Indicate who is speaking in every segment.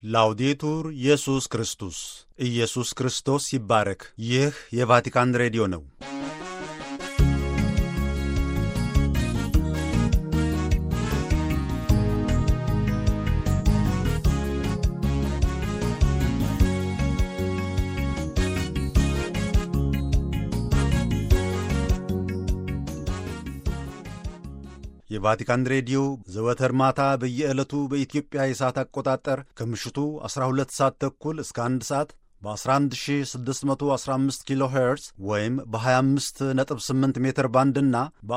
Speaker 1: ላውዴቱር ኢየሱስ ክርስቶስ ኢየሱስ ክርስቶስ ይባረክ። ይህ የቫቲካን ሬዲዮ ነው። የቫቲካን ሬዲዮ ዘወትር ማታ በየዕለቱ በኢትዮጵያ የሰዓት አቆጣጠር ከምሽቱ 12 ሰዓት ተኩል እስከ 1 ሰዓት በ11615 ኪሎ ሄርዝ ወይም በ258 ሜትር ባንድ እና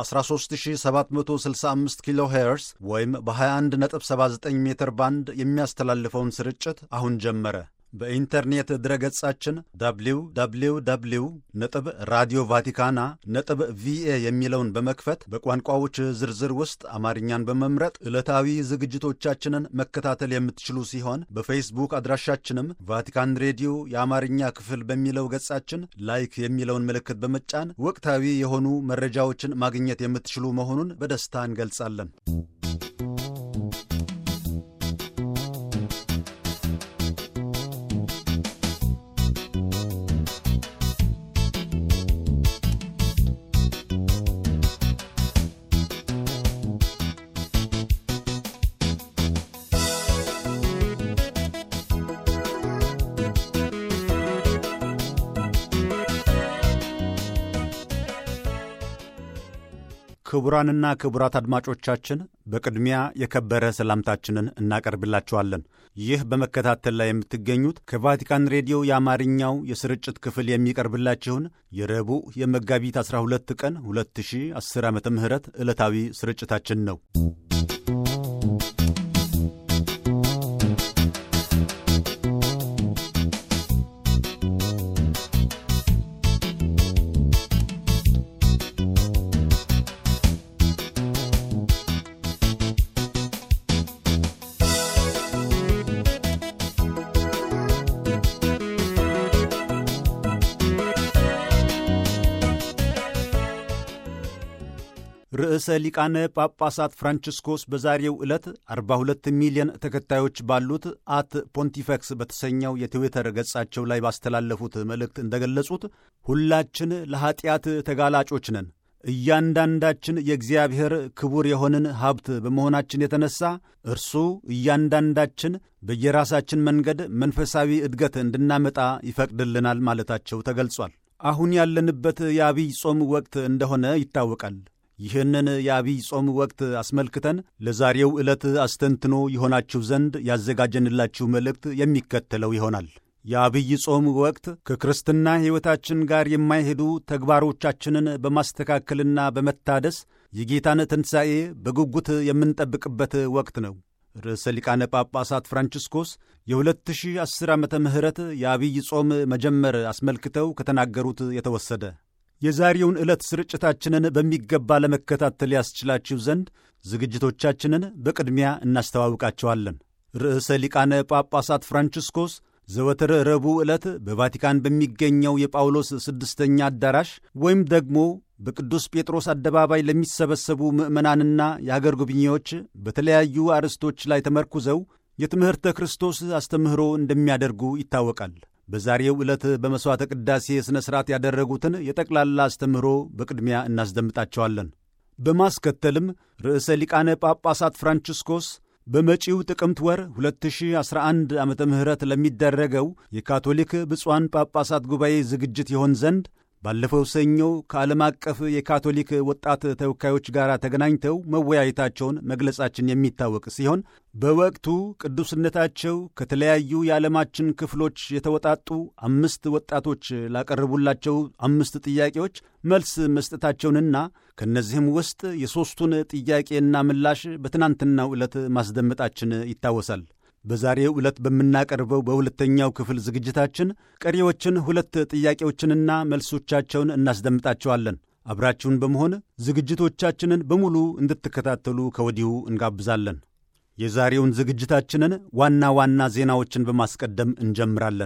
Speaker 1: በ13765 ኪሎ ሄርዝ ወይም በ2179 ሜትር ባንድ የሚያስተላልፈውን ስርጭት አሁን ጀመረ። በኢንተርኔት ድረገጻችን www ነጥብ ራዲዮ ቫቲካና ነጥብ ቪኤ የሚለውን በመክፈት በቋንቋዎች ዝርዝር ውስጥ አማርኛን በመምረጥ ዕለታዊ ዝግጅቶቻችንን መከታተል የምትችሉ ሲሆን በፌስቡክ አድራሻችንም ቫቲካን ሬዲዮ የአማርኛ ክፍል በሚለው ገጻችን ላይክ የሚለውን ምልክት በመጫን ወቅታዊ የሆኑ መረጃዎችን ማግኘት የምትችሉ መሆኑን በደስታ እንገልጻለን። ክቡራንና ክቡራት አድማጮቻችን በቅድሚያ የከበረ ሰላምታችንን እናቀርብላችኋለን። ይህ በመከታተል ላይ የምትገኙት ከቫቲካን ሬዲዮ የአማርኛው የስርጭት ክፍል የሚቀርብላችሁን የረቡዕ የመጋቢት 12 ቀን 2010 ዓ ም ዕለታዊ ስርጭታችን ነው። ርዕሰ ሊቃነ ጳጳሳት ፍራንቺስኮስ በዛሬው ዕለት 42 ሚሊዮን ተከታዮች ባሉት አት ፖንቲፈክስ በተሰኘው የትዊተር ገጻቸው ላይ ባስተላለፉት መልእክት እንደገለጹት ሁላችን ለኀጢአት ተጋላጮች ነን። እያንዳንዳችን የእግዚአብሔር ክቡር የሆንን ሀብት በመሆናችን የተነሳ እርሱ እያንዳንዳችን በየራሳችን መንገድ መንፈሳዊ እድገት እንድናመጣ ይፈቅድልናል ማለታቸው ተገልጿል። አሁን ያለንበት የአብይ ጾም ወቅት እንደሆነ ይታወቃል። ይህንን የአብይ ጾም ወቅት አስመልክተን ለዛሬው ዕለት አስተንትኖ ይሆናችሁ ዘንድ ያዘጋጀንላችሁ መልእክት የሚከተለው ይሆናል። የአብይ ጾም ወቅት ከክርስትና ሕይወታችን ጋር የማይሄዱ ተግባሮቻችንን በማስተካከልና በመታደስ የጌታን ትንሣኤ በጉጉት የምንጠብቅበት ወቅት ነው። ርዕሰ ሊቃነ ጳጳሳት ፍራንቺስኮስ የ2010 ዓመተ ምህረት የአብይ ጾም መጀመር አስመልክተው ከተናገሩት የተወሰደ የዛሬውን ዕለት ስርጭታችንን በሚገባ ለመከታተል ያስችላችሁ ዘንድ ዝግጅቶቻችንን በቅድሚያ እናስተዋውቃቸዋለን። ርዕሰ ሊቃነ ጳጳሳት ፍራንቺስኮስ ዘወትር ረቡዕ ዕለት በቫቲካን በሚገኘው የጳውሎስ ስድስተኛ አዳራሽ ወይም ደግሞ በቅዱስ ጴጥሮስ አደባባይ ለሚሰበሰቡ ምዕመናንና የአገር ጎብኚዎች በተለያዩ አርዕስቶች ላይ ተመርኩዘው የትምህርተ ክርስቶስ አስተምህሮ እንደሚያደርጉ ይታወቃል። በዛሬው ዕለት በመሥዋዕተ ቅዳሴ ሥነ ሥርዓት ያደረጉትን የጠቅላላ አስተምህሮ በቅድሚያ እናስደምጣቸዋለን። በማስከተልም ርዕሰ ሊቃነ ጳጳሳት ፍራንቺስኮስ በመጪው ጥቅምት ወር 2011 ዓ ም ለሚደረገው የካቶሊክ ብፁዓን ጳጳሳት ጉባኤ ዝግጅት ይሆን ዘንድ ባለፈው ሰኞ ከዓለም አቀፍ የካቶሊክ ወጣት ተወካዮች ጋር ተገናኝተው መወያየታቸውን መግለጻችን የሚታወቅ ሲሆን በወቅቱ ቅዱስነታቸው ከተለያዩ የዓለማችን ክፍሎች የተወጣጡ አምስት ወጣቶች ላቀረቡላቸው አምስት ጥያቄዎች መልስ መስጠታቸውንና ከእነዚህም ውስጥ የሦስቱን ጥያቄና ምላሽ በትናንትናው ዕለት ማስደመጣችን ይታወሳል። በዛሬው ዕለት በምናቀርበው በሁለተኛው ክፍል ዝግጅታችን ቀሪዎችን ሁለት ጥያቄዎችንና መልሶቻቸውን እናስደምጣቸዋለን። አብራችሁን በመሆን ዝግጅቶቻችንን በሙሉ እንድትከታተሉ ከወዲሁ እንጋብዛለን። የዛሬውን ዝግጅታችንን ዋና ዋና ዜናዎችን በማስቀደም እንጀምራለን።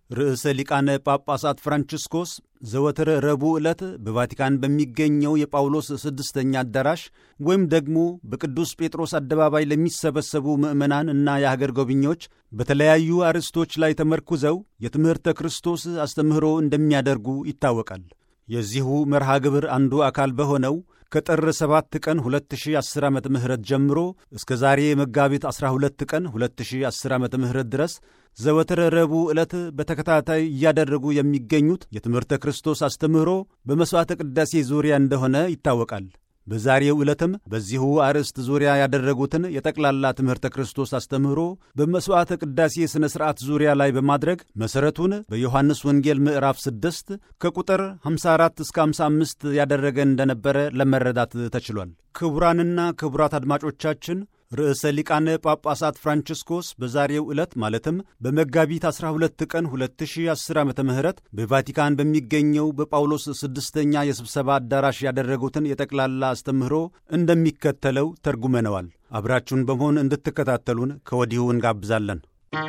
Speaker 1: ርዕሰ ሊቃነ ጳጳሳት ፍራንቺስኮስ ዘወትር ረቡዕ ዕለት በቫቲካን በሚገኘው የጳውሎስ ስድስተኛ አዳራሽ ወይም ደግሞ በቅዱስ ጴጥሮስ አደባባይ ለሚሰበሰቡ ምዕመናን እና የሀገር ጎብኚዎች በተለያዩ አርዕስቶች ላይ ተመርኩዘው የትምህርተ ክርስቶስ አስተምህሮ እንደሚያደርጉ ይታወቃል። የዚሁ መርሃ ግብር አንዱ አካል በሆነው ከጥር 7 ቀን 2010 ዓ ም ጀምሮ እስከ ዛሬ መጋቢት 12 ቀን 2010 ዓ ም ድረስ ዘወትር ረቡዕ ዕለት በተከታታይ እያደረጉ የሚገኙት የትምህርተ ክርስቶስ አስተምህሮ በመሥዋዕተ ቅዳሴ ዙሪያ እንደሆነ ይታወቃል። በዛሬው ዕለትም በዚሁ አርዕስት ዙሪያ ያደረጉትን የጠቅላላ ትምህርተ ክርስቶስ አስተምህሮ በመሥዋዕተ ቅዳሴ ሥነ ሥርዓት ዙሪያ ላይ በማድረግ መሠረቱን በዮሐንስ ወንጌል ምዕራፍ 6 ከቁጥር 54 እስከ 55 ያደረገ እንደነበረ ለመረዳት ተችሏል። ክቡራንና ክቡራት አድማጮቻችን ርዕሰ ሊቃነ ጳጳሳት ፍራንቺስኮስ በዛሬው ዕለት ማለትም በመጋቢት 12 ቀን 2010 ዓ ም በቫቲካን በሚገኘው በጳውሎስ ስድስተኛ የስብሰባ አዳራሽ ያደረጉትን የጠቅላላ አስተምህሮ እንደሚከተለው ተርጉመነዋል። አብራችሁን በመሆን እንድትከታተሉን ከወዲሁ እንጋብዛለን።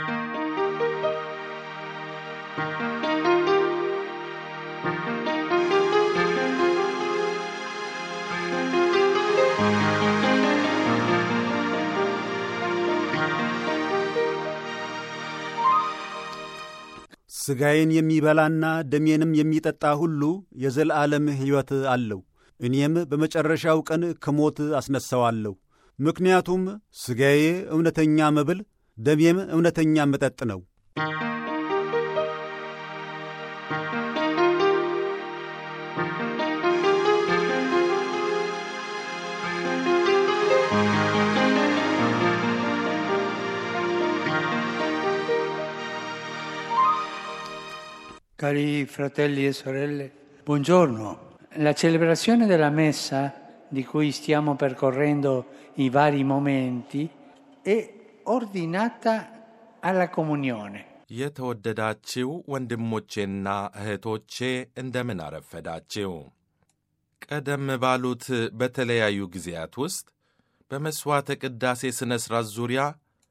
Speaker 1: ሥጋዬን የሚበላና ደሜንም የሚጠጣ ሁሉ የዘላለም ሕይወት አለው፣ እኔም በመጨረሻው ቀን ከሞት አስነሣዋለሁ። ምክንያቱም ሥጋዬ እውነተኛ መብል፣ ደሜም እውነተኛ መጠጥ ነው።
Speaker 2: Cari fratelli e sorelle, buongiorno. La celebrazione della messa di cui stiamo percorrendo i vari momenti è ordinata alla comunione.
Speaker 3: የተወደዳችው ወንድሞቼና እህቶቼ እንደምን አረፈዳችው። ቀደም ባሉት በተለያዩ ጊዜያት ውስጥ በመሥዋዕተ ቅዳሴ ሥነ ሥርዓት ዙሪያ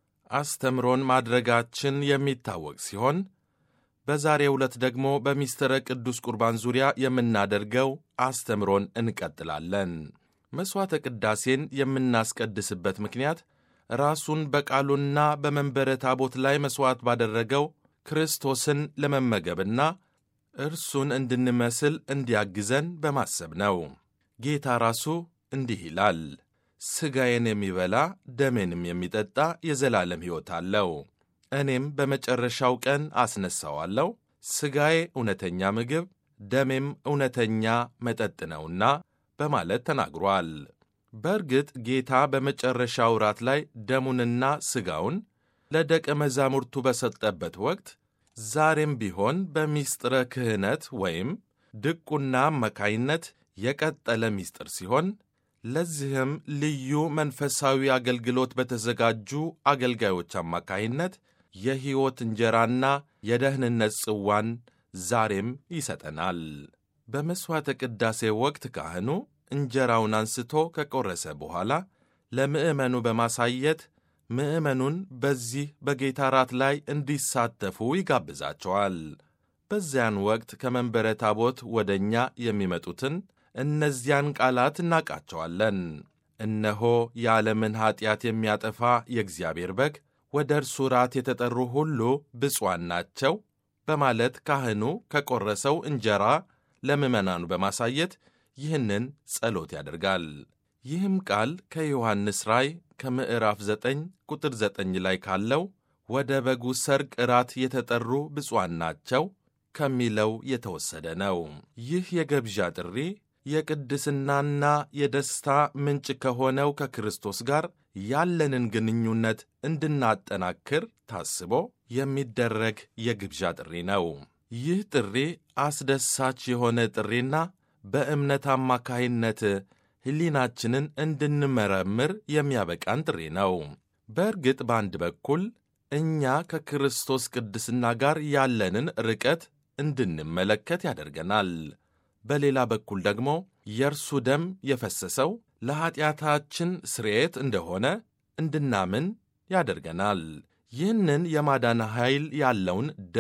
Speaker 3: አስተምሮን ማድረጋችን የሚታወቅ ሲሆን በዛሬው ዕለት ደግሞ በሚስጥረ ቅዱስ ቁርባን ዙሪያ የምናደርገው አስተምሮን እንቀጥላለን። መሥዋዕተ ቅዳሴን የምናስቀድስበት ምክንያት ራሱን በቃሉና በመንበረ ታቦት ላይ መሥዋዕት ባደረገው ክርስቶስን ለመመገብና እርሱን እንድንመስል እንዲያግዘን በማሰብ ነው። ጌታ ራሱ እንዲህ ይላል፣ ሥጋዬን የሚበላ ደሜንም የሚጠጣ የዘላለም ሕይወት አለው እኔም በመጨረሻው ቀን አስነሣዋለሁ። ሥጋዬ እውነተኛ ምግብ፣ ደሜም እውነተኛ መጠጥ ነውና በማለት ተናግሯል። በእርግጥ ጌታ በመጨረሻው ራት ላይ ደሙንና ሥጋውን ለደቀ መዛሙርቱ በሰጠበት ወቅት ዛሬም ቢሆን በሚስጥረ ክህነት ወይም ድቁና አማካይነት የቀጠለ ሚስጥር ሲሆን ለዚህም ልዩ መንፈሳዊ አገልግሎት በተዘጋጁ አገልጋዮች አማካይነት የሕይወት እንጀራና የደህንነት ጽዋን ዛሬም ይሰጠናል። በመሥዋዕተ ቅዳሴ ወቅት ካህኑ እንጀራውን አንስቶ ከቆረሰ በኋላ ለምዕመኑ በማሳየት ምዕመኑን በዚህ በጌታ ራት ላይ እንዲሳተፉ ይጋብዛቸዋል። በዚያን ወቅት ከመንበረ ታቦት ወደ እኛ የሚመጡትን እነዚያን ቃላት እናውቃቸዋለን። እነሆ የዓለምን ኀጢአት የሚያጠፋ የእግዚአብሔር በግ ወደ እርሱ ራት የተጠሩ ሁሉ ብፁዓን ናቸው በማለት ካህኑ ከቆረሰው እንጀራ ለምዕመናኑ በማሳየት ይህንን ጸሎት ያደርጋል። ይህም ቃል ከዮሐንስ ራእይ ከምዕራፍ 9 ቁጥር 9 ላይ ካለው ወደ በጉ ሰርግ እራት የተጠሩ ብፁዓን ናቸው ከሚለው የተወሰደ ነው። ይህ የግብዣ ጥሪ የቅድስናና የደስታ ምንጭ ከሆነው ከክርስቶስ ጋር ያለንን ግንኙነት እንድናጠናክር ታስቦ የሚደረግ የግብዣ ጥሪ ነው። ይህ ጥሪ አስደሳች የሆነ ጥሪና በእምነት አማካይነት ሕሊናችንን እንድንመረምር የሚያበቃን ጥሪ ነው። በእርግጥ በአንድ በኩል እኛ ከክርስቶስ ቅድስና ጋር ያለንን ርቀት እንድንመለከት ያደርገናል። በሌላ በኩል ደግሞ የእርሱ ደም የፈሰሰው ለኀጢአታችን ስርየት እንደሆነ እንድናምን ያደርገናል። ይህንን የማዳን ኃይል ያለውን ደም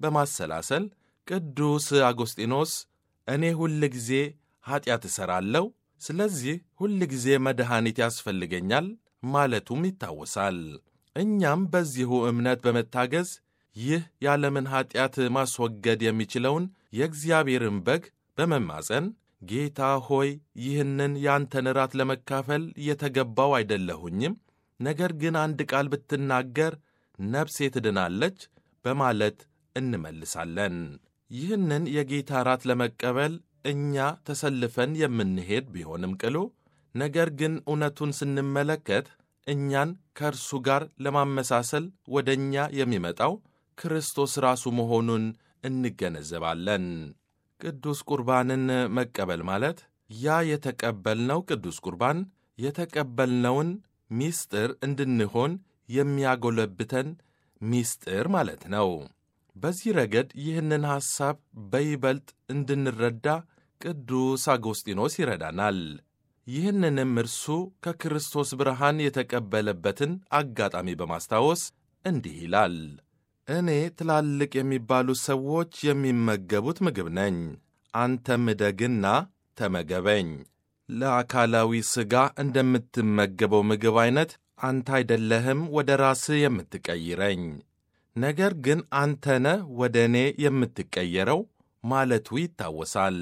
Speaker 3: በማሰላሰል ቅዱስ አጎስጢኖስ እኔ ሁል ጊዜ ኀጢአት እሠራለሁ፣ ስለዚህ ሁል ጊዜ መድኃኒት ያስፈልገኛል ማለቱም ይታወሳል። እኛም በዚሁ እምነት በመታገዝ ይህ የዓለምን ኀጢአት ማስወገድ የሚችለውን የእግዚአብሔርን በግ በመማፀን ጌታ ሆይ ይህንን ያንተን ራት ለመካፈል የተገባው አይደለሁኝም፣ ነገር ግን አንድ ቃል ብትናገር ነፍሴ ትድናለች በማለት እንመልሳለን። ይህንን የጌታ ራት ለመቀበል እኛ ተሰልፈን የምንሄድ ቢሆንም ቅሉ ነገር ግን እውነቱን ስንመለከት እኛን ከእርሱ ጋር ለማመሳሰል ወደ እኛ የሚመጣው ክርስቶስ ራሱ መሆኑን እንገነዘባለን። ቅዱስ ቁርባንን መቀበል ማለት ያ የተቀበልነው ቅዱስ ቁርባን የተቀበልነውን ሚስጥር እንድንሆን የሚያጎለብተን ሚስጥር ማለት ነው። በዚህ ረገድ ይህንን ሐሳብ በይበልጥ እንድንረዳ ቅዱስ አጎስጢኖስ ይረዳናል። ይህንንም እርሱ ከክርስቶስ ብርሃን የተቀበለበትን አጋጣሚ በማስታወስ እንዲህ ይላል። እኔ ትላልቅ የሚባሉ ሰዎች የሚመገቡት ምግብ ነኝ፣ አንተም እደግና ተመገበኝ። ለአካላዊ ሥጋ እንደምትመገበው ምግብ ዐይነት አንተ አይደለህም ወደ ራስህ የምትቀይረኝ፣ ነገር ግን አንተነ ወደ እኔ የምትቀየረው ማለቱ ይታወሳል።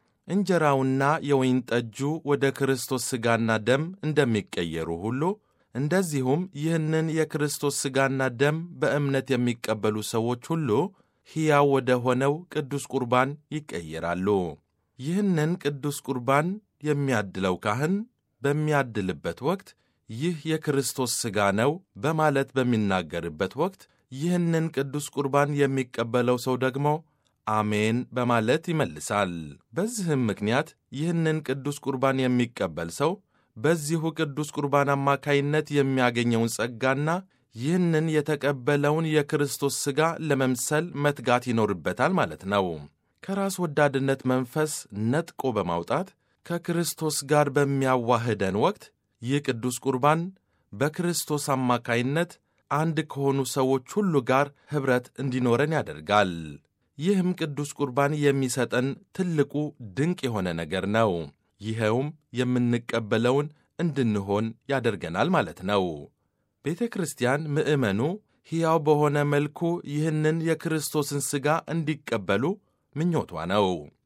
Speaker 3: እንጀራውና የወይን ጠጁ ወደ ክርስቶስ ሥጋና ደም እንደሚቀየሩ ሁሉ እንደዚሁም ይህንን የክርስቶስ ሥጋና ደም በእምነት የሚቀበሉ ሰዎች ሁሉ ሕያው ወደ ሆነው ቅዱስ ቁርባን ይቀየራሉ። ይህንን ቅዱስ ቁርባን የሚያድለው ካህን በሚያድልበት ወቅት ይህ የክርስቶስ ሥጋ ነው በማለት በሚናገርበት ወቅት ይህንን ቅዱስ ቁርባን የሚቀበለው ሰው ደግሞ አሜን በማለት ይመልሳል። በዚህም ምክንያት ይህንን ቅዱስ ቁርባን የሚቀበል ሰው በዚሁ ቅዱስ ቁርባን አማካይነት የሚያገኘውን ጸጋና ይህንን የተቀበለውን የክርስቶስ ሥጋ ለመምሰል መትጋት ይኖርበታል ማለት ነው። ከራስ ወዳድነት መንፈስ ነጥቆ በማውጣት ከክርስቶስ ጋር በሚያዋህደን ወቅት ይህ ቅዱስ ቁርባን በክርስቶስ አማካይነት አንድ ከሆኑ ሰዎች ሁሉ ጋር ኅብረት እንዲኖረን ያደርጋል። ይህም ቅዱስ ቁርባን የሚሰጠን ትልቁ ድንቅ የሆነ ነገር ነው። ይኸውም የምንቀበለውን እንድንሆን ያደርገናል ማለት ነው። ቤተ ክርስቲያን ምዕመኑ ሕያው በሆነ መልኩ ይህንን የክርስቶስን ሥጋ እንዲቀበሉ ምኞቷ ነው።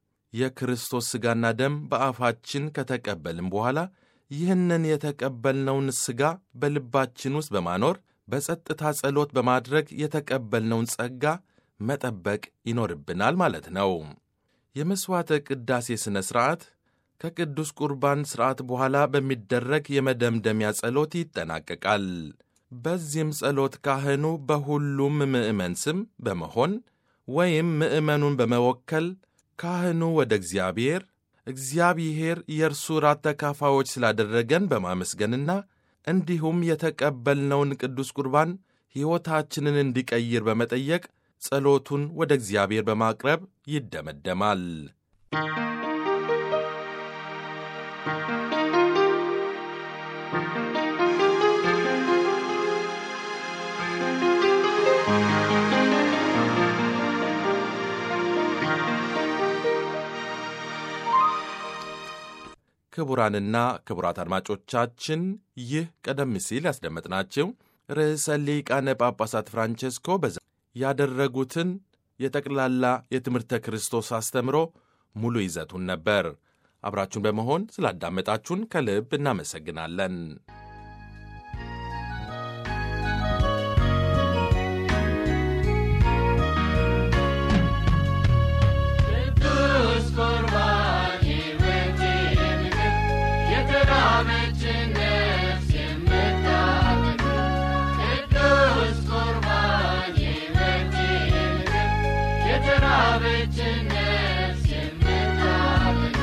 Speaker 3: የክርስቶስ ሥጋና ደም በአፋችን ከተቀበልን በኋላ ይህንን የተቀበልነውን ሥጋ በልባችን ውስጥ በማኖር በጸጥታ ጸሎት በማድረግ የተቀበልነውን ጸጋ መጠበቅ ይኖርብናል ማለት ነው። የመሥዋዕተ ቅዳሴ ሥነ ሥርዓት ከቅዱስ ቁርባን ሥርዓት በኋላ በሚደረግ የመደምደሚያ ጸሎት ይጠናቀቃል። በዚህም ጸሎት ካህኑ በሁሉም ምዕመን ስም በመሆን ወይም ምዕመኑን በመወከል ካህኑ ወደ እግዚአብሔር እግዚአብሔር የእርሱ ራት ተካፋዮች ስላደረገን በማመስገንና እንዲሁም የተቀበልነውን ቅዱስ ቁርባን ሕይወታችንን እንዲቀይር በመጠየቅ ጸሎቱን ወደ እግዚአብሔር በማቅረብ ይደመደማል። ክቡራንና ክቡራት አድማጮቻችን ይህ ቀደም ሲል ያስደመጥናቸው ርዕሰ ሊቃነ ጳጳሳት ፍራንቼስኮ በዛ ያደረጉትን የጠቅላላ የትምህርተ ክርስቶስ አስተምሮ ሙሉ ይዘቱን ነበር። አብራችሁን በመሆን ስላዳመጣችሁን ከልብ እናመሰግናለን።
Speaker 4: ቅዱስ ቁርባን ሕይወቴ ምግብ የተራበችን ነፍስ የምታጠግብ ቅዱስ ቁርባን ሕይወቴ ምግብ የተራበችን ነፍስ የምታጠግብ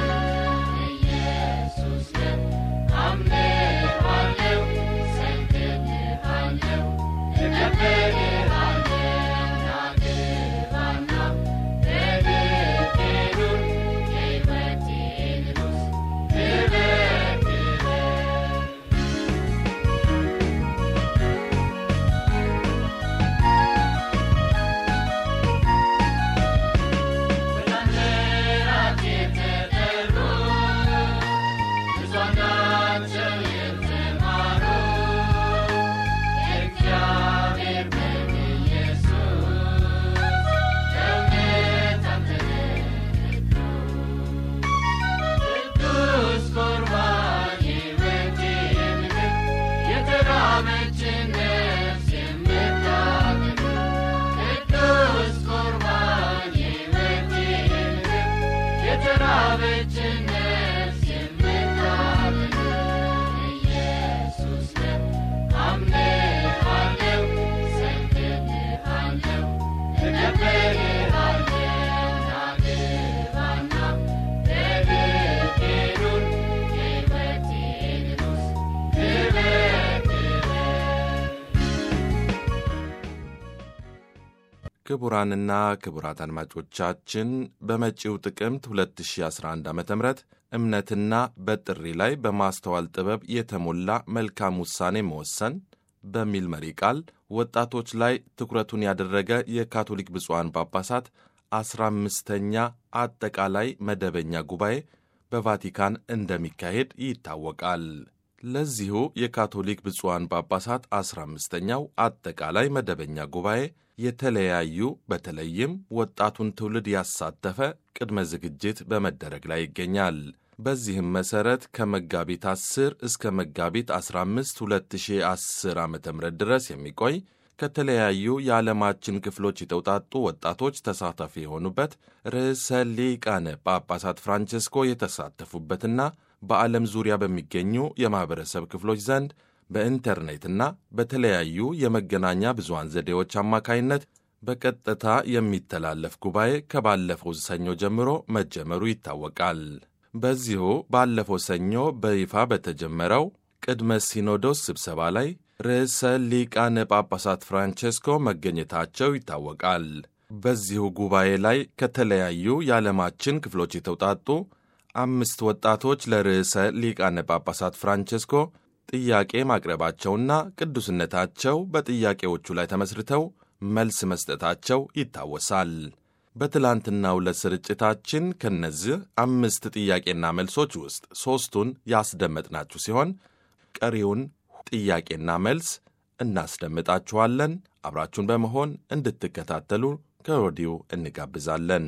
Speaker 4: ኢየሱስ ነህ አምነዋለሁ፣ ሰግድልሃለሁ፣ እቀበልሃለሁ ናግባና በልቤኑር የሕይወቴ ንጉሥ ክበር ክበር እቀበልሃለሁ ናግባና የልቤ ኑር የሕይወቴ ንጉሥ ክበር ክበር
Speaker 3: ክቡራንና ክቡራት አድማጮቻችን በመጪው ጥቅምት 2011 ዓ ም እምነትና በጥሪ ላይ በማስተዋል ጥበብ የተሞላ መልካም ውሳኔ መወሰን በሚል መሪ ቃል ወጣቶች ላይ ትኩረቱን ያደረገ የካቶሊክ ብፁዓን ጳጳሳት አስራ አምስተኛ አጠቃላይ መደበኛ ጉባኤ በቫቲካን እንደሚካሄድ ይታወቃል። ለዚሁ የካቶሊክ ብፁዓን ጳጳሳት አስራ አምስተኛው አጠቃላይ መደበኛ ጉባኤ የተለያዩ በተለይም ወጣቱን ትውልድ ያሳተፈ ቅድመ ዝግጅት በመደረግ ላይ ይገኛል። በዚህም መሠረት ከመጋቢት 10 እስከ መጋቢት 15 2010 ዓ ም ድረስ የሚቆይ ከተለያዩ የዓለማችን ክፍሎች የተውጣጡ ወጣቶች ተሳታፊ የሆኑበት ርዕሰ ሊቃነ ጳጳሳት ፍራንቸስኮ የተሳተፉበትና በዓለም ዙሪያ በሚገኙ የማኅበረሰብ ክፍሎች ዘንድ በኢንተርኔትና በተለያዩ የመገናኛ ብዙሃን ዘዴዎች አማካይነት በቀጥታ የሚተላለፍ ጉባኤ ከባለፈው ሰኞ ጀምሮ መጀመሩ ይታወቃል። በዚሁ ባለፈው ሰኞ በይፋ በተጀመረው ቅድመ ሲኖዶስ ስብሰባ ላይ ርዕሰ ሊቃነ ጳጳሳት ፍራንቼስኮ መገኘታቸው ይታወቃል። በዚሁ ጉባኤ ላይ ከተለያዩ የዓለማችን ክፍሎች የተውጣጡ አምስት ወጣቶች ለርዕሰ ሊቃነ ጳጳሳት ፍራንቼስኮ ጥያቄ ማቅረባቸውና ቅዱስነታቸው በጥያቄዎቹ ላይ ተመስርተው መልስ መስጠታቸው ይታወሳል። በትላንትናው ዕለት ስርጭታችን ከነዚህ አምስት ጥያቄና መልሶች ውስጥ ሦስቱን ያስደመጥናችሁ ሲሆን ቀሪውን ጥያቄና መልስ እናስደምጣችኋለን። አብራችሁን በመሆን እንድትከታተሉ ከወዲሁ እንጋብዛለን።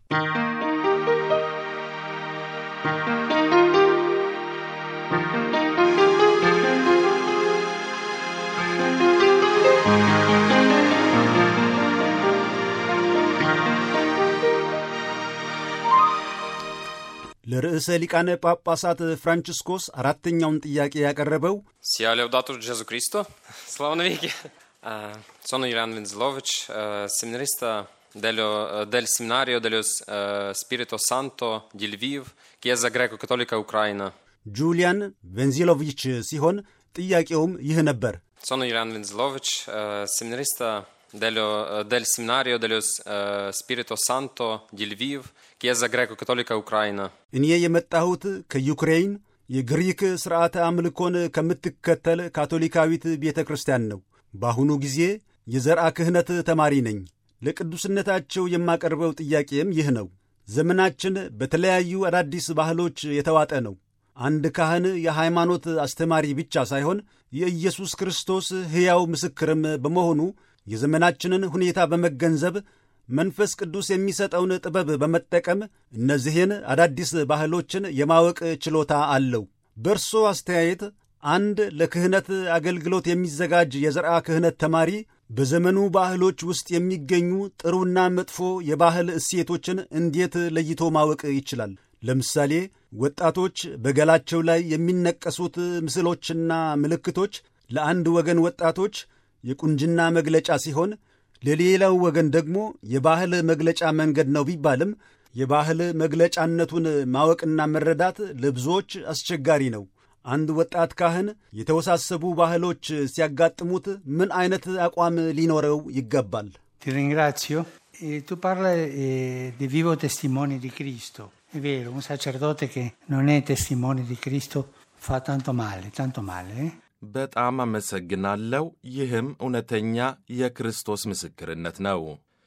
Speaker 1: ለርዕሰ ሊቃነ ጳጳሳት ፍራንቺስኮስ አራተኛውን ጥያቄ ያቀረበው
Speaker 5: Sia laudato Gesù Cristo, слава навеки. Eh, sono Ilan Lenzlovic, eh, seminarista dello- eh, del seminario dello eh, Spirito Santo di Lviv, Chiesa Greco-Cattolica Ucraina.
Speaker 1: ጁሊያን ቬንዚሎቪች ሲሆን ጥያቄውም ይህ ነበር።
Speaker 5: Sono Ilan Lenzlovic, eh, seminarista dello- eh, del seminario dello eh, Spirito Santo di Lviv, Chiesa Greco-Cattolica Ucraina.
Speaker 1: እኔ የመጣሁት ከዩክሬን የግሪክ ሥርዓተ አምልኮን ከምትከተል ካቶሊካዊት ቤተ ክርስቲያን ነው። በአሁኑ ጊዜ የዘርአ ክህነት ተማሪ ነኝ። ለቅዱስነታቸው የማቀርበው ጥያቄም ይህ ነው። ዘመናችን በተለያዩ አዳዲስ ባህሎች የተዋጠ ነው። አንድ ካህን የሃይማኖት አስተማሪ ብቻ ሳይሆን የኢየሱስ ክርስቶስ ሕያው ምስክርም በመሆኑ የዘመናችንን ሁኔታ በመገንዘብ መንፈስ ቅዱስ የሚሰጠውን ጥበብ በመጠቀም እነዚህን አዳዲስ ባህሎችን የማወቅ ችሎታ አለው። በእርሶ አስተያየት አንድ ለክህነት አገልግሎት የሚዘጋጅ የዘርአ ክህነት ተማሪ በዘመኑ ባህሎች ውስጥ የሚገኙ ጥሩና መጥፎ የባህል እሴቶችን እንዴት ለይቶ ማወቅ ይችላል? ለምሳሌ ወጣቶች በገላቸው ላይ የሚነቀሱት ምስሎችና ምልክቶች ለአንድ ወገን ወጣቶች የቁንጅና መግለጫ ሲሆን ለሌላው ወገን ደግሞ የባህል መግለጫ መንገድ ነው ቢባልም የባህል መግለጫነቱን ማወቅና መረዳት ለብዙዎች አስቸጋሪ ነው። አንድ ወጣት ካህን የተወሳሰቡ ባህሎች ሲያጋጥሙት ምን አይነት አቋም ሊኖረው ይገባል?
Speaker 2: Ti ringrazio. Eh, tu parli eh, di vivo testimone di Cristo. È vero, un sacerdote che non è testimone di Cristo fa tanto male, tanto male. eh?
Speaker 3: በጣም አመሰግናለሁ። ይህም እውነተኛ የክርስቶስ ምስክርነት ነው።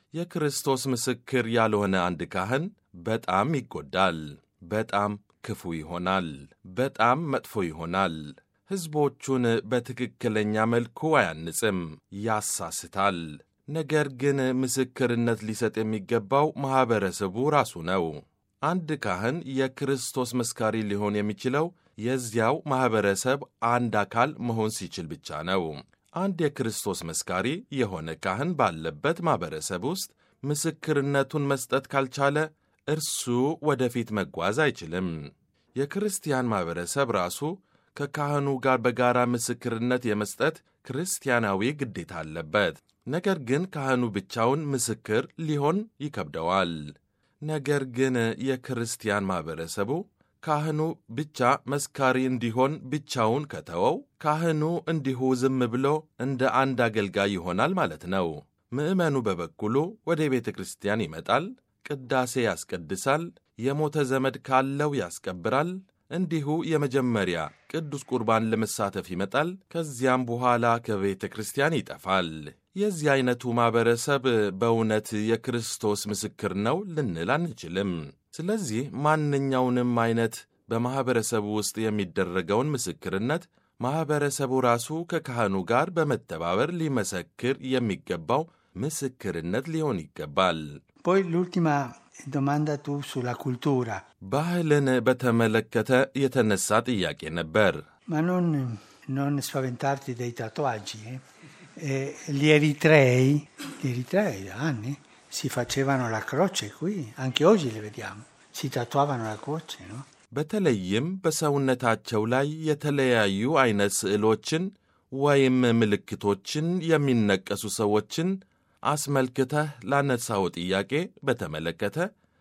Speaker 3: የክርስቶስ ምስክር ያልሆነ አንድ ካህን በጣም ይጎዳል፣ በጣም ክፉ ይሆናል፣ በጣም መጥፎ ይሆናል። ሕዝቦቹን በትክክለኛ መልኩ አያንጽም፣ ያሳስታል። ነገር ግን ምስክርነት ሊሰጥ የሚገባው ማኅበረሰቡ ራሱ ነው። አንድ ካህን የክርስቶስ መስካሪ ሊሆን የሚችለው የዚያው ማኅበረሰብ አንድ አካል መሆን ሲችል ብቻ ነው። አንድ የክርስቶስ መስካሪ የሆነ ካህን ባለበት ማኅበረሰብ ውስጥ ምስክርነቱን መስጠት ካልቻለ እርሱ ወደፊት መጓዝ አይችልም። የክርስቲያን ማኅበረሰብ ራሱ ከካህኑ ጋር በጋራ ምስክርነት የመስጠት ክርስቲያናዊ ግዴታ አለበት። ነገር ግን ካህኑ ብቻውን ምስክር ሊሆን ይከብደዋል። ነገር ግን የክርስቲያን ማኅበረሰቡ ካህኑ ብቻ መስካሪ እንዲሆን ብቻውን ከተወው ካህኑ እንዲሁ ዝም ብሎ እንደ አንድ አገልጋይ ይሆናል ማለት ነው። ምዕመኑ በበኩሉ ወደ ቤተ ክርስቲያን ይመጣል፣ ቅዳሴ ያስቀድሳል፣ የሞተ ዘመድ ካለው ያስቀብራል፣ እንዲሁ የመጀመሪያ ቅዱስ ቁርባን ለመሳተፍ ይመጣል። ከዚያም በኋላ ከቤተ ክርስቲያን ይጠፋል። የዚህ ዐይነቱ ማኅበረሰብ በእውነት የክርስቶስ ምስክር ነው ልንል አንችልም። ስለዚህ ማንኛውንም ዐይነት በማኅበረሰቡ ውስጥ የሚደረገውን ምስክርነት ማኅበረሰቡ ራሱ ከካህኑ ጋር በመተባበር ሊመሰክር የሚገባው ምስክርነት ሊሆን ይገባል።
Speaker 2: Poi l'ultima domanda tu sulla cultura,
Speaker 3: ባህልን በተመለከተ የተነሳ ጥያቄ ነበር።
Speaker 2: ma non, non spaventarti dei tatuaggi. eh. Eh, gli eritrei, gli eritrei da anni si facevano la croce qui, anche oggi le vediamo, si tatuavano la croce, no?
Speaker 3: በተለይም በሰውነታቸው ላይ የተለያዩ ዐይነት ስዕሎችን ወይም ምልክቶችን የሚነቀሱ ሰዎችን አስመልክተህ ላነሳው ጥያቄ በተመለከተ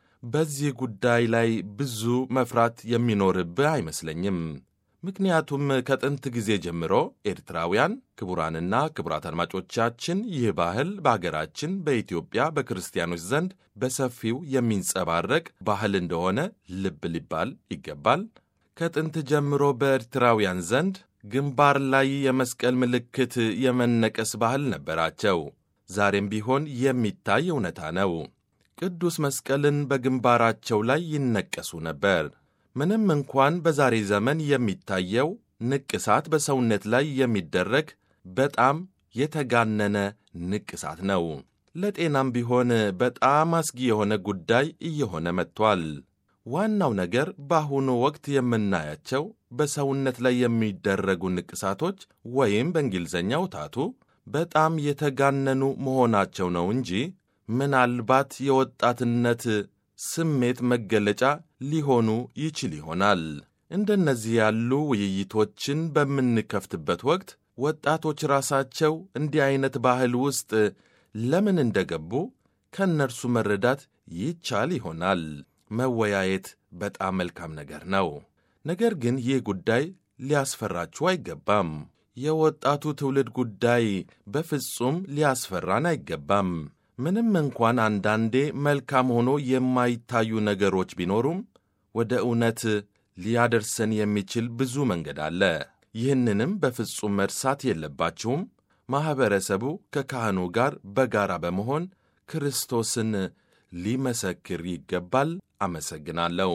Speaker 3: በዚህ ጉዳይ ላይ ብዙ መፍራት የሚኖርብህ አይመስለኝም። ምክንያቱም ከጥንት ጊዜ ጀምሮ ኤርትራውያን ክቡራንና ክቡራት አድማጮቻችን ይህ ባህል በአገራችን በኢትዮጵያ በክርስቲያኖች ዘንድ በሰፊው የሚንጸባረቅ ባህል እንደሆነ ልብ ሊባል ይገባል። ከጥንት ጀምሮ በኤርትራውያን ዘንድ ግንባር ላይ የመስቀል ምልክት የመነቀስ ባህል ነበራቸው። ዛሬም ቢሆን የሚታይ እውነታ ነው። ቅዱስ መስቀልን በግንባራቸው ላይ ይነቀሱ ነበር። ምንም እንኳን በዛሬ ዘመን የሚታየው ንቅሳት በሰውነት ላይ የሚደረግ በጣም የተጋነነ ንቅሳት ነው። ለጤናም ቢሆን በጣም አስጊ የሆነ ጉዳይ እየሆነ መጥቷል። ዋናው ነገር በአሁኑ ወቅት የምናያቸው በሰውነት ላይ የሚደረጉ ንቅሳቶች ወይም በእንግሊዝኛው ታቱ በጣም የተጋነኑ መሆናቸው ነው እንጂ ምናልባት የወጣትነት ስሜት መገለጫ ሊሆኑ ይችል ይሆናል። እንደነዚህ ያሉ ውይይቶችን በምንከፍትበት ወቅት ወጣቶች ራሳቸው እንዲህ ዐይነት ባህል ውስጥ ለምን እንደገቡ ከእነርሱ መረዳት ይቻል ይሆናል። መወያየት በጣም መልካም ነገር ነው። ነገር ግን ይህ ጉዳይ ሊያስፈራችሁ አይገባም። የወጣቱ ትውልድ ጉዳይ በፍጹም ሊያስፈራን አይገባም። ምንም እንኳን አንዳንዴ መልካም ሆኖ የማይታዩ ነገሮች ቢኖሩም ወደ እውነት ሊያደርሰን የሚችል ብዙ መንገድ አለ። ይህንንም በፍጹም መርሳት የለባችሁም። ማኅበረሰቡ ከካህኑ ጋር በጋራ በመሆን ክርስቶስን ሊመሰክር ይገባል። አመሰግናለሁ።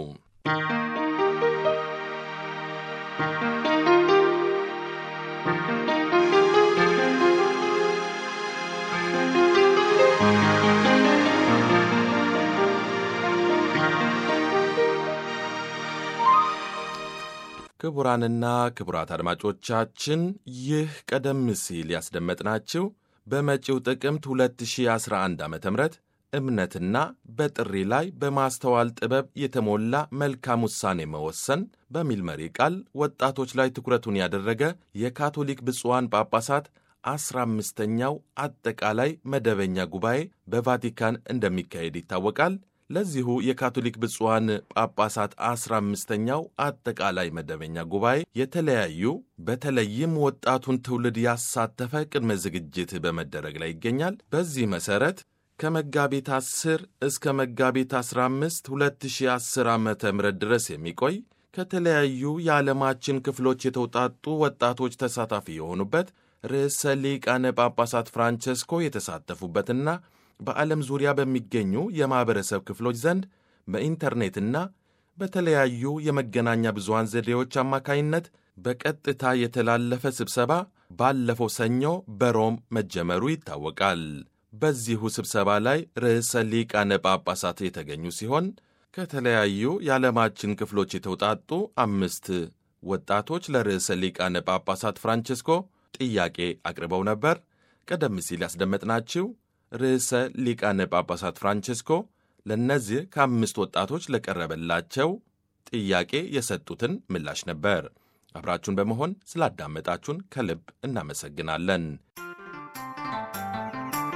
Speaker 3: ክቡራንና ክቡራት አድማጮቻችን ይህ ቀደም ሲል ያስደመጥናችሁ በመጪው ጥቅምት 2011 ዓ ም እምነትና በጥሪ ላይ በማስተዋል ጥበብ የተሞላ መልካም ውሳኔ መወሰን በሚል መሪ ቃል ወጣቶች ላይ ትኩረቱን ያደረገ የካቶሊክ ብፁዓን ጳጳሳት አስራ አምስተኛው አጠቃላይ መደበኛ ጉባኤ በቫቲካን እንደሚካሄድ ይታወቃል። ለዚሁ የካቶሊክ ብፁዓን ጳጳሳት አስራ አምስተኛው አጠቃላይ መደበኛ ጉባኤ የተለያዩ በተለይም ወጣቱን ትውልድ ያሳተፈ ቅድመ ዝግጅት በመደረግ ላይ ይገኛል። በዚህ መሠረት ከመጋቢት 10 እስከ መጋቢት 15 2010 ዓ ም ድረስ የሚቆይ ከተለያዩ የዓለማችን ክፍሎች የተውጣጡ ወጣቶች ተሳታፊ የሆኑበት ርዕሰ ሊቃነ ጳጳሳት ፍራንቸስኮ የተሳተፉበትና በዓለም ዙሪያ በሚገኙ የማኅበረሰብ ክፍሎች ዘንድ በኢንተርኔትና በተለያዩ የመገናኛ ብዙሃን ዘዴዎች አማካይነት በቀጥታ የተላለፈ ስብሰባ ባለፈው ሰኞ በሮም መጀመሩ ይታወቃል። በዚሁ ስብሰባ ላይ ርዕሰ ሊቃነ ጳጳሳት የተገኙ ሲሆን ከተለያዩ የዓለማችን ክፍሎች የተውጣጡ አምስት ወጣቶች ለርዕሰ ሊቃነ ጳጳሳት ፍራንቸስኮ ጥያቄ አቅርበው ነበር። ቀደም ሲል ያስደመጥናችሁ ርዕሰ ሊቃነ ጳጳሳት ፍራንቸስኮ ለእነዚህ ከአምስት ወጣቶች ለቀረበላቸው ጥያቄ የሰጡትን ምላሽ ነበር። አብራችሁን በመሆን ስላዳመጣችሁን ከልብ እናመሰግናለን።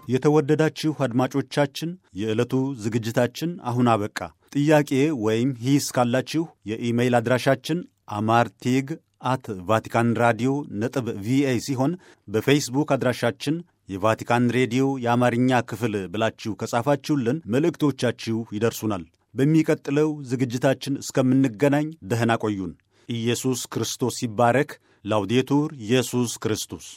Speaker 1: የተወደዳችሁ አድማጮቻችን የዕለቱ ዝግጅታችን አሁን አበቃ። ጥያቄ ወይም ሂስ ካላችሁ የኢሜይል አድራሻችን አማርቴግ አት ቫቲካን ራዲዮ ነጥብ ቪኦኤ ሲሆን በፌስቡክ አድራሻችን የቫቲካን ሬዲዮ የአማርኛ ክፍል ብላችሁ ከጻፋችሁልን መልእክቶቻችሁ ይደርሱናል። በሚቀጥለው ዝግጅታችን እስከምንገናኝ ደህና ቆዩን። ኢየሱስ ክርስቶስ ይባረክ። ላውዴቱር ኢየሱስ ክርስቶስ